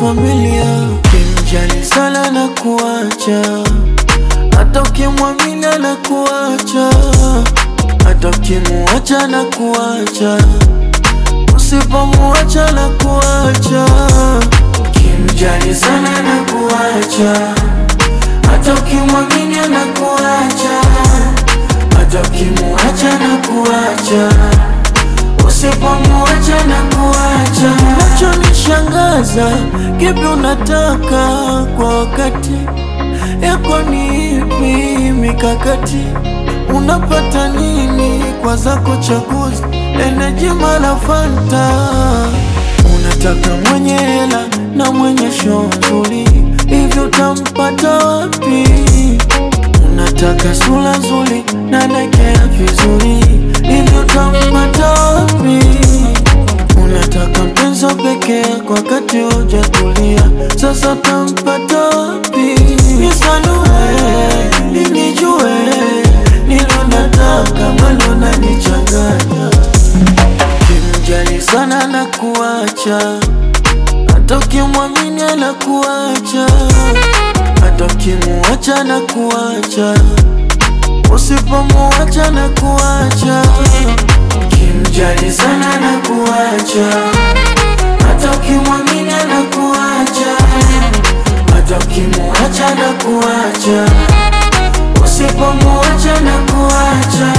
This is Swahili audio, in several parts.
familia. Kimjali sana na kuacha, hata ukimwamini na kuacha, hata ukimuacha na kuacha, usipomuacha na kuacha. Kimjali sana na kuacha, hata ukimwamini na kuacha, hata ukimuacha na kuacha usipomuacha na kuacha. Nachonishangaza, kipi unataka kwa wakati yako? Ni ipi mikakati unapata nini kwa zako chaguzi? Eneji mala Fanta, unataka mwenye hela na mwenye show nzuri, hivyo utampata wapi? Unataka sura nzuri na nakea vizuri, hivyo utampata wapi? Unataka mpenzi wa pekee kwa wakati hujatulia, sasa utampata wapi? Nisanue ninijue, nilo nataka malo nanichanganya, kimjali sana na kuacha, hata ukimwamini na kuacha hata ukimuacha na kuacha, usipomuacha na kuacha, kimjali sana na kuacha, hata ukimwamini na kuacha, hata ukimuacha na kuacha, usipomuacha na kuacha.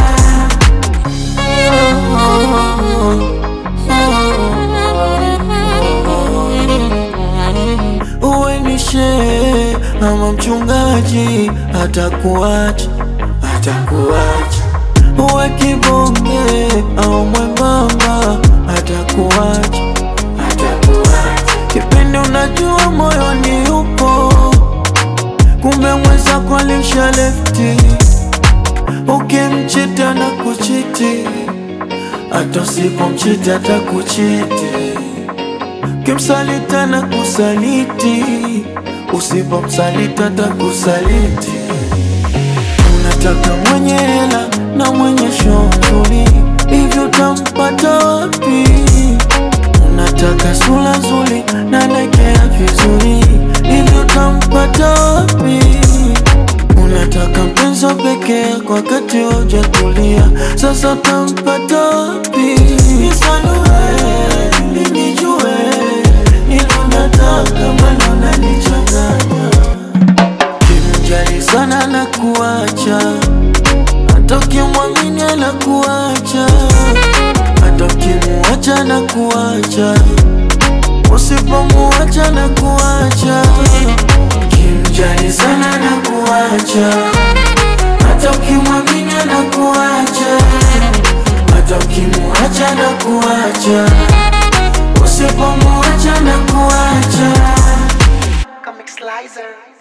Uwe ni shehe ama mchungaji, atakuacha atakuacha. Uwe kibonge au mwembamba, atakuacha atakuacha. Kipindi unajua moyoni upo, kumbe mwenzako alisha lefti. Ukimchita na kuchiti, hata usipomchiti atakuchiti Kimsalita na kusaliti, usipomsalita takusaliti. Unataka mwenye hela na mwenye show nzuri, hivyo utampata wapi? Unataka sura nzuri na nakea vizuri, hivyo utampata wapi? Unataka mpenzi wa pekee kwa wakati hujatulia, sasa utampata wapi? Nisanue ninijue nilo nataka malo nanichanganya, kimjali sana na kuacha, hata ukimwamini na kuacha, hata ukimuacha na kuacha, usipomuacha na kuacha, kimjali sana na kuacha, hata ukimwamini na kuacha, hata ukimuacha na kuacha usipomuacha na kuacha Comic Slicer.